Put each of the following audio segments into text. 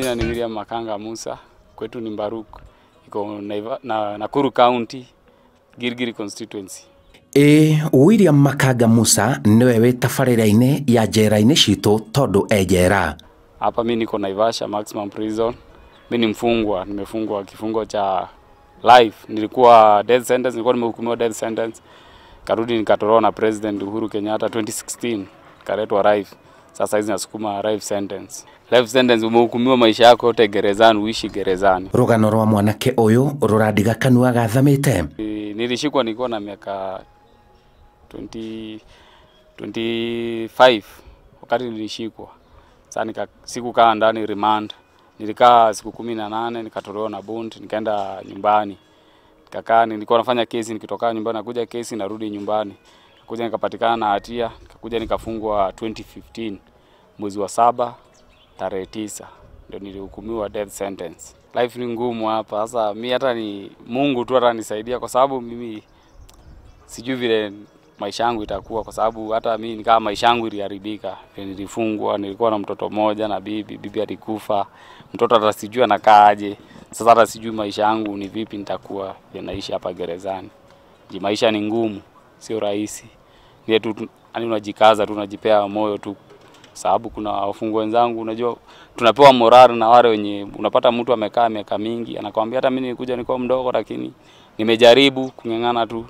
majina ni William Makanga Musa, kwetu ni Mbaruk, iko Naiva- na Nakuru County, Girigiri constituency. ĩ william makanga musa nĩwe wĩ tabarĩra-inĩ ya njera-inĩ citũ tondũ e njera Hapa mi niko Naivasha maximum prison. Mi ni mfungwa, nimefungwa kifungo cha life. Nilikuwa death sentence, nilikuwa nimehukumiwa death sentence, karudi nikatoroa na President Uhuru Kenyatta 2016 kaletwa life. Sasa hizi nasukuma life sentence. Life sentence, umehukumiwa maisha yako yote gerezani, uishi gerezani. rũgano rwa mwanake ũyũ rũrandiga kanua gathamĩte Ni- Nilishikwa nikiwa na miaka 20, 25 wakati nilishikwa. Sasa nika sikukaa ndani remand, nilikaa siku kumi na nane nikatolewa na bond, nikaenda nyumbani nikakaa, nilikuwa nafanya kesi, nikitoka nyumbani nakuja kesi, narudi nyumbani, kuja nikapatikana na hatia, nikakuja nikafungwa 2015 mwezi wa saba tarehe tisa ndio nilihukumiwa death sentence. Life ni ngumu hapa sasa, mi hata ni Mungu tu atanisaidia, kwa sababu mimi sijui vile maisha yangu itakuwa, kwa sababu hata mi nikaa maisha yangu iliharibika. Vile Nilifungwa, nilikuwa na mtoto mmoja na bibi, bibi alikufa, mtoto hata sijui anakaaje. Sasa hata sijui maisha yangu ni vipi nitakuwa vile naishi hapa gerezani. Ji maisha ni ngumu, sio rahisi. Ni tu yani unajikaza tu, unajipea moyo tu, sababu kuna wafungwa wenzangu, unajua tunapewa morali na wale wenye unapata mtu amekaa miaka mingi anakwambia hata mimi nilikuja nilikuwa mdogo, lakini nimejaribu kung'ang'ana tu,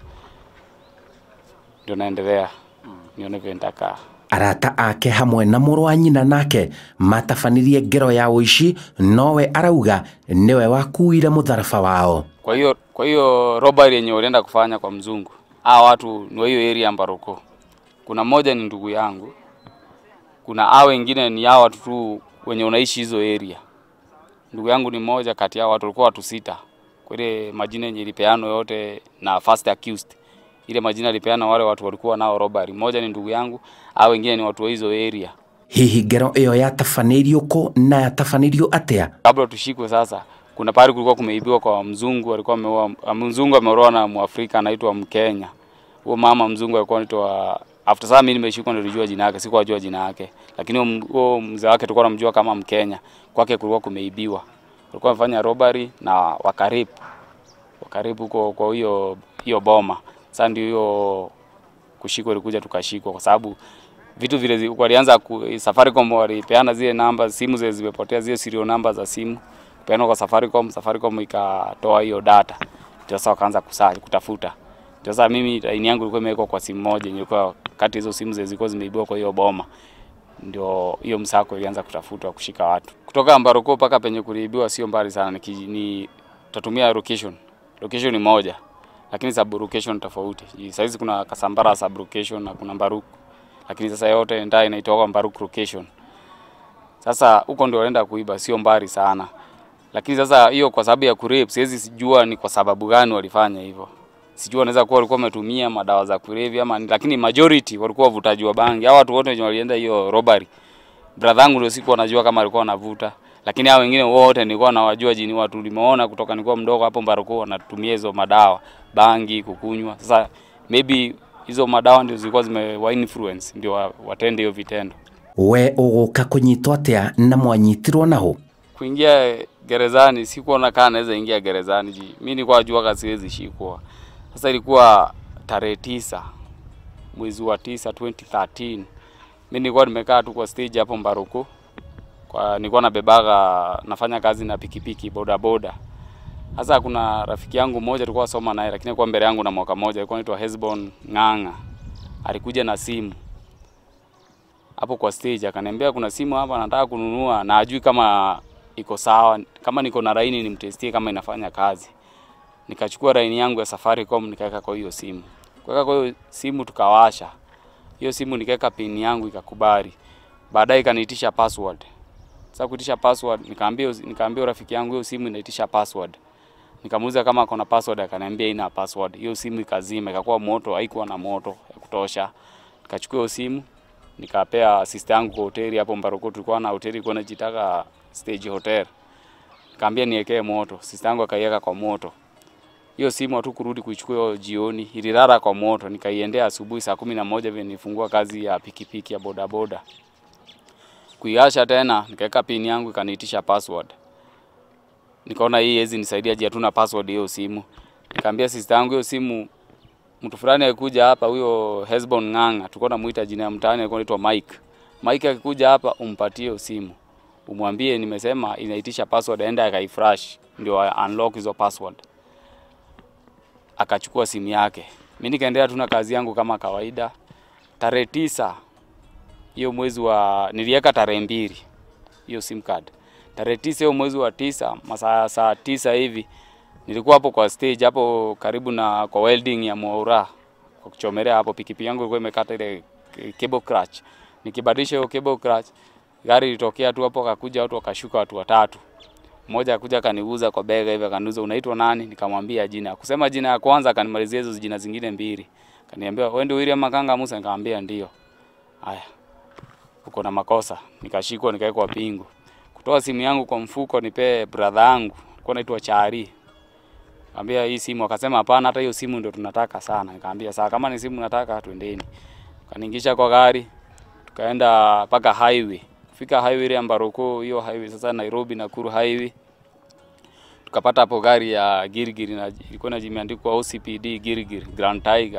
ndio naendelea nione vile nitakaa. arata ake hamwe na mũrũ wa nyina nake matabanirie ngero ya ũici nowe arauga nĩwe wakuire mũtharaba wao Kwa hiyo kwa hiyo robbery yenye walienda kufanya kwa mzungu, hawa watu ni wa hiyo area ya Mbaroko. Kuna mmoja ni ndugu yangu, kuna hao wengine ni hao watu tu wenye unaishi hizo area. Ndugu yangu ni mmoja kati yao, watu walikuwa watu sita. Kwa ile majina yenye ilipeano yote na first accused, ile majina ilipeana wale watu walikuwa nao robbery. Mmoja ni ndugu yangu, hao wengine ni watu wa hizo area. hihi ngero ĩyo yatabanĩirio kũ na yatabanĩirio atĩa kabla tushikwe sasa, kuna pahali kulikuwa kumeibiwa kwa mzungu, alikuwa ameoa mzungu ameolewa na Mwafrika anaitwa Mkenya. Huo mama mzungu alikuwa anaitwa after sasa mimi nimeshikwa ndio nilijua jina yake, sikuwa najua jina yake. Lakini huo m- huo mzee wake tulikuwa tunamjua kama Mkenya. Kwake kulikuwa kumeibiwa. Walikuwa wamefanya robbery na wakaribu. Wakaribu huko kwa hiyo hiyo boma. Sasa ndio hiyo kushikwa ilikuja tukashikwa kwa sababu vitu vile zi- walianza ku, Safaricom walipeana zile namba simu zile zimepotea zile serial namba za simu peana kwa Safaricom, Safaricom ikatoa hiyo data, ndio sasa wakaanza kusaji kutafuta. Ndio sasa mimi line yangu ilikuwa imewekwa kwa simu moja, ilikuwa kati hizo simu zile zilikuwa zimeibiwa kwa hiyo boma, ndio hiyo msako ilianza kutafutwa kushika watu kutoka Mbaroko mpaka penye kuliibiwa, sio mbali sana, ni, kiji- ni tatumia location, location ni moja lakini sub location tofauti. Sasa hizi kuna Kasambara sub location na kuna Mbaruku lakini sasa yote ndio inaitwa Mbaruk location. Sasa huko ndio wanaenda kuiba, sio mbali sana. Lakini sasa hiyo kwa sababu ya kurape, siwezi sijua ni kwa sababu gani walifanya hivyo. Sijua wanaweza kuwa walikuwa wametumia madawa za kulevya ama ni- lakini majority walikuwa wavutaji wa bangi. Hao watu wote wenye walienda hiyo robbery. Brother yangu ndio siku anajua kama alikuwa anavuta. Lakini hao wengine wote nilikuwa nawajua jini watu limeona kutoka nilikuwa mdogo hapo Mbaroko wanatumia hizo madawa, bangi, kukunywa. Sasa maybe hizo madawa ndio zilikuwa zimewa influence ndio wa- watende hiyo vitendo. we ũgũka kũnyitwo atĩa na mwanyitirwo naũ Kuingia gerezani sikuona kama naweza ingia gerezani ji. Mimi nilikuwa najua kama siwezi shikwa. Sasa ilikuwa tarehe tisa mwezi wa tisa 2013. Mimi nilikuwa nimekaa tu kwa stage hapo Mbaroko. Kwa nilikuwa nabebaga nafanya kazi na pikipiki boda boda. Sasa kuna rafiki yangu mmoja tulikuwa soma naye lakini alikuwa mbele yangu na mwaka mmoja alikuwa anaitwa Hesbon Ng'ang'a. Alikuja na simu hapo kwa stage akaniambia kuna simu hapa nataka kununua na ajui kama iko sawa, kama niko na laini nimtestie kama inafanya kazi. Nikachukua laini yangu ya Safaricom nikaweka kwa hiyo simu. Kuweka kwa hiyo simu tukawasha. Hiyo simu nikaweka pin yangu ikakubali. Baadaye ikaniitisha password. Sasa kuitisha password nikaambia nikaambia rafiki yangu hiyo simu inaitisha password. Nikamuuliza kama ako na password akaniambia ina password. Hiyo simu ikazima ikakuwa moto, haikuwa na moto ya kutosha. Nikachukua hiyo simu nikapea sister yangu kwa hoteli hapo Mbaroko, tulikuwa na hoteli ilikuwa inajitaka Stage Hotel. Nikamwambia niwekee moto, sister yangu akaiweka kwa moto. Hiyo simu hatu kurudi kuichukua hiyo jioni, ililala kwa moto. Nikaiendea asubuhi saa kumi na moja vile nilifungua kazi ya pikipiki ya bodaboda. kuiasha tena nikaweka pin yangu ikaniitisha password. Nikaona hii hezi nisaidia je, hatuna password hiyo simu. Nikamwambia sister yangu hiyo simu mtu fulani alikuja hapa, huyo Hesbon Ng'ang'a, tulikuwa namuita jina ya mtaani, alikuwa anaitwa Mike. Mike akikuja hapa, umpatie hiyo simu, umwambie nimesema inaitisha password, aende akaifresh ndio a- unlock hizo password. Akachukua simu yake, mimi nikaendelea tu na kazi yangu kama kawaida. Tarehe tisa hiyo mwezi wa niliweka tarehe mbili hiyo sim card. Tarehe tisa hiyo mwezi wa tisa masaa saa tisa hivi nilikuwa hapo kwa stage hapo karibu na kwa welding ya Mwaura kwa kuchomelea hapo, pikipiki yangu ilikuwa imekata ile cable clutch. Nikibadilisha hiyo cable clutch, gari ilitokea tu hapo, akakuja watu wakashuka, watu watatu. Mmoja akakuja akaniguza kwa bega hivi, akaniuliza unaitwa nani? Nikamwambia jina. Kusema jina ya kwanza, akanimalizia hizo jina zingine mbili. Kaniambia wewe ndio William Makanga Musa? Nikamwambia ndio. Haya, uko na makosa. Nikashikwa nikawekwa pingu. Kutoa simu yangu kwa mfuko nipe brother yangu, alikuwa anaitwa Chari. Kaambia hii simu, akasema hapana, hata hiyo simu ndio tunataka sana. Nikamwambia sawa, kama ni simu nataka, twendeni. Kaniingisha kwa gari, tukaenda mpaka highway. Kufika highway ya Mbaruko, hiyo highway sasa Nairobi Nakuru highway. Tukapata hapo gari ya Girigiri na ilikuwa na jimeandikwa OCPD Girigiri Grand Tiger.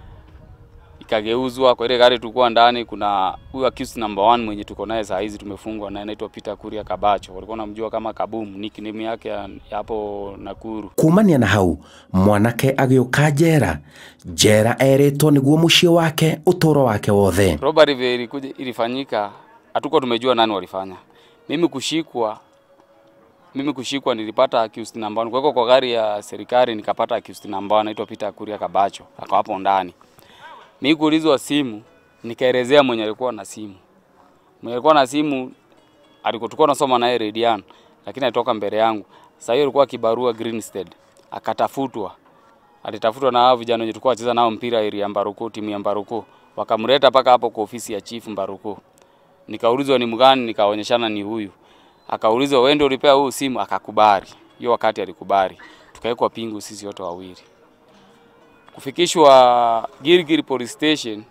Ikageuzwa kwa ile gari tulikuwa ndani, kuna huyu accused number one mwenye tuko naye saa hizi tumefungwa naye, anaitwa Peter Kuria Kabacho, walikuwa namjua kama Kaboom, nickname yake ya ya hapo Nakuru. kumania na hau mwanake agĩũka njera njera erĩtwo nĩguo mũciĩ wake ũtũũro wake wothe Robbery vile ilikuja ilifanyika, hatukuwa tumejua nani walifanya. Mimi kushikwa mimi kushikwa nilipata accused number one. Kuwekwa kwa gari ya serikali nikapata accused number one anaitwa Peter Kuria Kabacho. Akawa hapo ndani. Mimi kuulizwa simu, nikaelezea mwenye alikuwa na simu. Mwenye alikuwa na simu alikuwa tulikuwa nasoma naye Redian, lakini alitoka mbele yangu. Sasa hiyo alikuwa kibarua Greenstead. Akatafutwa. Alitafutwa na hao vijana wenye tulikuwa wacheza nao mpira area ya Mbaruku, timu ya Mbaruku. Wakamleta paka hapo kwa ofisi ya chief Mbaruku. Nikaulizwa ni mgani, nikaonyeshana ni huyu. Akaulizwa wewe ndio ulipea huyu simu, akakubali. Hiyo wakati alikubali. Tukawekwa pingu sisi wote wawili. Kufikishwa Girigiri police station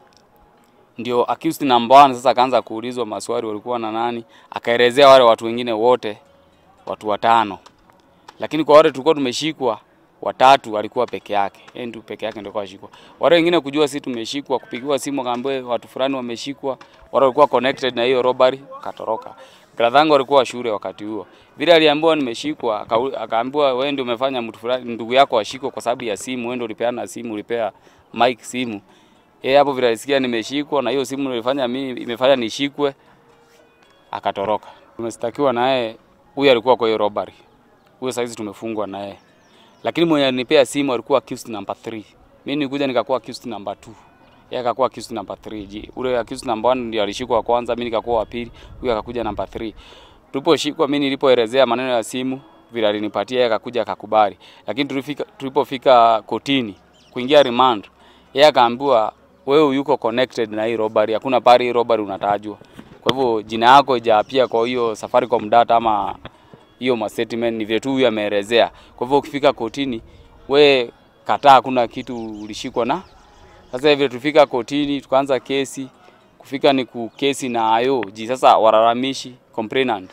ndio accused number one sasa akaanza kuulizwa maswali walikuwa na nani, akaelezea wale watu wengine wote watu watano, lakini kwa wale tulikuwa tumeshikwa watatu alikuwa peke yake, yeye ndio peke yake ndio kashikwa. Wale wengine kujua sisi tumeshikwa, kupigiwa simu akaambiwa watu fulani wameshikwa, wale walikuwa connected na hiyo robbery, katoroka. Brother yangu alikuwa shule wakati huo. Vile aliambiwa nimeshikwa, akau- akaambiwa wewe ndio umefanya mtu fulani ndugu yako ashikwe kwa sababu ya simu, wewe ndio ulipeana simu, ulipea Mike simu. Yeye hapo vile alisikia nimeshikwa na hiyo simu nilifanya mimi imefanya nishikwe, akatoroka. Tumestakiwa naye, huyu alikuwa kwa hiyo robbery. Huyo saizi tumefungwa naye. Lakini mwenye alinipea simu alikuwa accused number 3. Mimi nilikuja nikakuwa accused number 2. Yeye akakuwa accused number 3. Je, ule accused number 1 ndio alishikwa wa kwanza, mimi nikakuwa wa pili, huyo akakuja number 3. Tuliposhikwa mimi nilipoelezea maneno ya simu vile alinipatia yeye akakuja akakubali. Lakini tulifika tulipofika kotini kuingia remand, yeye akaambiwa wewe yuko connected na hii robbery, hakuna pari hii robbery unatajwa. Kwa hivyo jina yako haijapia kwa hiyo Safaricom data ama hiyo ma statement ni vile tu huyu ameelezea. Kwa hivyo ukifika kotini we kataa, hakuna kitu ulishikwa na. Sasa vile tulifika kotini tukaanza kesi, kufika ni kukesi na ayo ji sasa walalamishi complainant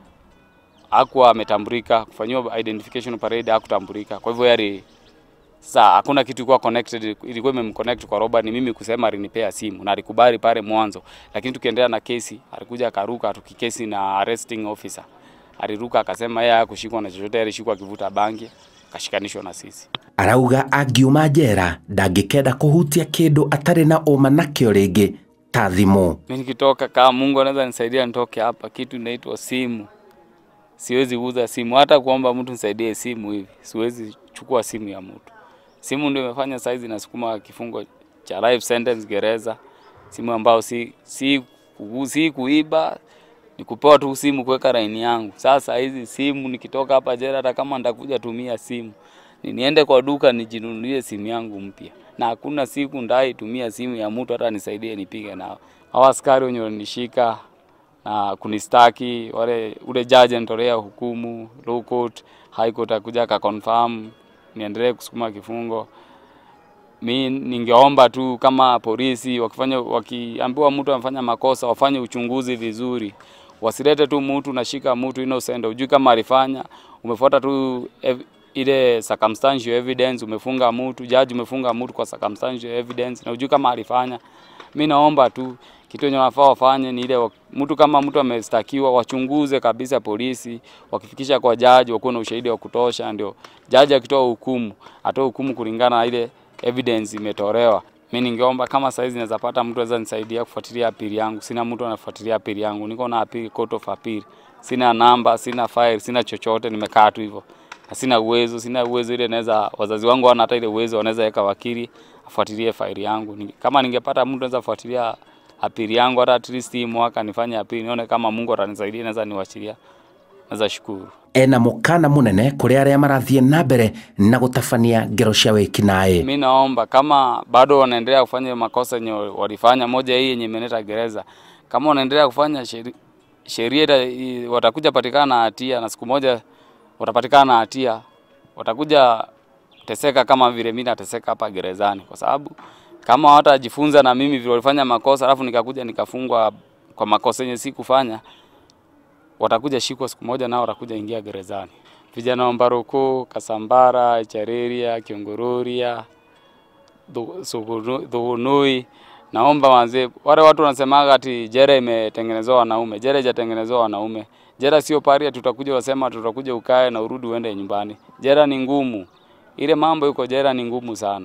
hakuwa ametambulika, kufanyiwa identification parade hakutambulika. Kwa hivyo yari sasa hakuna kitu ilikuwa connected, ilikuwa imemconnect kwa Robert. Ni mimi kusema alinipea simu na alikubali pale mwanzo, lakini tukiendelea na kesi alikuja akaruka, tukikesi na arresting officer aliruka akasema yeye hakushikwa na chochote, alishikwa akivuta bangi, akashikanishwa na sisi. arauga angiuma njera ndangĩkenda kũhutia kĩndũ atarĩ na ũma nakĩo rĩngĩ ta thimũ Mimi nikitoka, kama Mungu anaweza nisaidia nitoke hapa, kitu inaitwa simu. Siwezi uza simu, hata kuomba mtu nisaidie simu hivi, siwezi chukua simu ya mtu. Simu ndio imefanya saizi nasukuma kifungo cha life sentence gereza. Simu ambayo si si, ku- si kuiba, ni kupewa tu simu kuweka laini yangu. Sasa hizi simu nikitoka hapa jela, hata kama nitakuja tumia simu ni niende kwa duka nijinunulie simu yangu mpya, na hakuna siku ndai tumia simu ya mtu hata nisaidie nipige nao. Hawa askari wenye walinishika na kunistaki wale, ule jaji anitolea hukumu low court, high court akuja akaconfirm niendelee kusukuma kifungo. mi ningeomba tu kama polisi wakifanya wakiambiwa mtu amefanya makosa wafanye uchunguzi vizuri, wasilete tu mtu nashika mtu innocent, ujui kama alifanya, umefuata tu ev ile circumstantial evidence, umefunga mtu, jaji umefunga mtu kwa circumstantial evidence na ujui kama alifanya. Mi naomba tu kitu yenye wanafaa wafanye ni ile wa- mtu kama mtu amestakiwa wachunguze kabisa polisi, wakifikisha kwa jaji wakuwe na ushahidi wa kutosha, ndio jaji akitoa hukumu atoe hukumu kulingana na ile evidence imetolewa. Mi ningeomba kama saizi naweza pata mtu aweza nisaidia kufuatilia apili yangu. Sina mtu anafuatilia apili yangu, niko na apili court of appeal, sina namba, sina file, sina chochote, nimekaa tu hivyo na sina uwezo, sina uwezo ile naweza, wazazi wangu hawana hata ile uwezo, wanaweza weka wakili afuatilie faili yangu. Ni- Kama ningepata mtu anaweza fuatilia apili yangu hata at least hii mwaka nifanye apili, nione kama Mungu atanisaidia, naweza niwachilia, naweza shukuru. ena mũkana mũnene kũrĩ arĩa marathiĩ na mbere na gũtabania ngero cia wĩkinaĩ Mi naomba kama bado wanaendelea kufanya makosa yenye walifanya, moja hii yenye imeleta gereza, kama wanaendelea kufanya sheri- sheria ita- i- watakuja patikana na hatia, na siku moja watapatikana na hatia, watakuja teseka kama vile mimi nateseka hapa gerezani, kwa sababu kama hawatajifunza na mimi vile walifanya makosa, alafu nikakuja nikafungwa kwa makosa yenye sikufanya, watakuja shikwa siku moja, nao watakuja ingia gerezani. Vijana wa Mbaroko, Kasambara, Chareria, Kiongororia, Thu- Sugunu- Thugunui, naomba wazee, wale watu wanasemaga ati jera imetengenezewa wanaume. Jera haijatengenezewa wanaume. Jera sio paria, tutakuja wasema tutakuja ukae na urudi uende nyumbani. Jera ni ngumu, ile mambo yuko jera ni ngumu sana.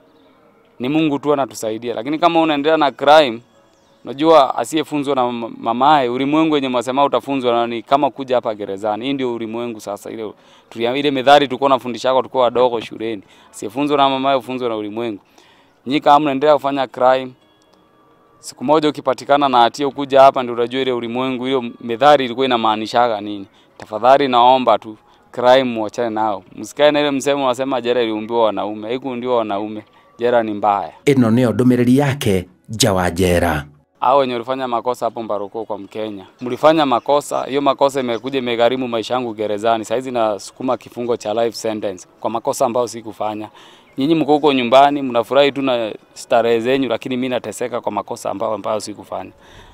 Ni Mungu tu anatusaidia, lakini kama unaendelea na crime Unajua asiyefunzwa na mama- mamaye, ulimwengu wenye mwasema utafunzwa na ni kama kuja hapa gerezani. Hii ndio ulimwengu sasa, ile tulia, ile methali tulikuwa nafundisha kwa tulikuwa wadogo shuleni. Asiyefunzwa na mamaye ufunzwa na ulimwengu. Nyinyi kama mnaendelea kufanya crime, siku moja ukipatikana na hatia ukuja hapa ndio utajua ile ulimwengu, hiyo methali ilikuwa inamaanishaga nini. Tafadhali naomba tu crime muachane nao, msikae na ile msemo unasema jera iliumbiwa wanaume. Haikuundiwa wanaume, jera ni mbaya. ĩno nĩyo ndũmĩrĩri yake nja wa njera hao wenye walifanya makosa hapo Mbaroko kwa Mkenya, mlifanya makosa. Hiyo makosa imekuja imegharimu maisha yangu gerezani. Saizi nasukuma kifungo cha life sentence kwa makosa ambayo sikufanya. Nyinyi mko huko nyumbani mnafurahi tu na starehe zenyu, lakini mimi nateseka kwa makosa ambayo ambayo sikufanya.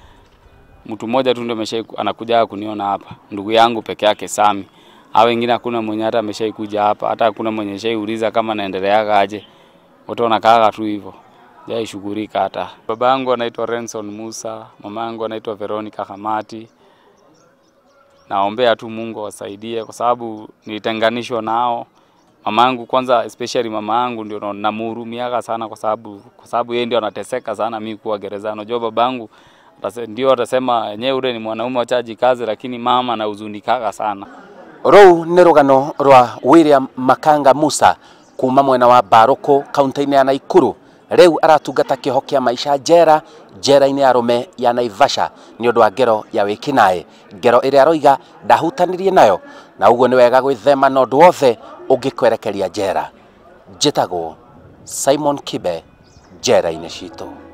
Mtu mmoja tu ndio amesha anakuja kuniona hapa, ndugu yangu peke yake Sami. Hao wengine hakuna mwenye hata ameshaikuja hapa, hata hakuna mwenye shaiuliza kama naendeleaga aje. Wote wanakaaga tu hivyo jaishughulika hata. Baba yangu anaitwa Renson Musa, mama yangu anaitwa Veronica Hamati. Naombea tu Mungu awasaidie kwa sababu nilitenganishwa nao. Mama yangu kwanza, especially mama yangu ndio na- namhurumiaga sana kwa sababu kwa sababu yeye ndio anateseka sana mimi kuwa gerezani. Unajua babangu atase- ndio atasema yenyewe ule ni mwanaume wacha ajikaze, lakini mama anahuzunikaga sana. rũu nĩ rũgano rwa william makanga musa kuma mwena wa barũkũ kaunti-inĩ ya naikuru rĩu aratungata kĩoho kĩa maica njera njera-inĩ ya rũme ya naivasha nĩ ũndũ wa ngero ya wĩkinaĩ ngero ĩrĩa aroiga ndahutanirie nayo na ũguo nĩ wega gwĩthema na ũndũ wothe ũngĩkwerekeria njera njĩtagwo simon kibe njera-inĩ citũ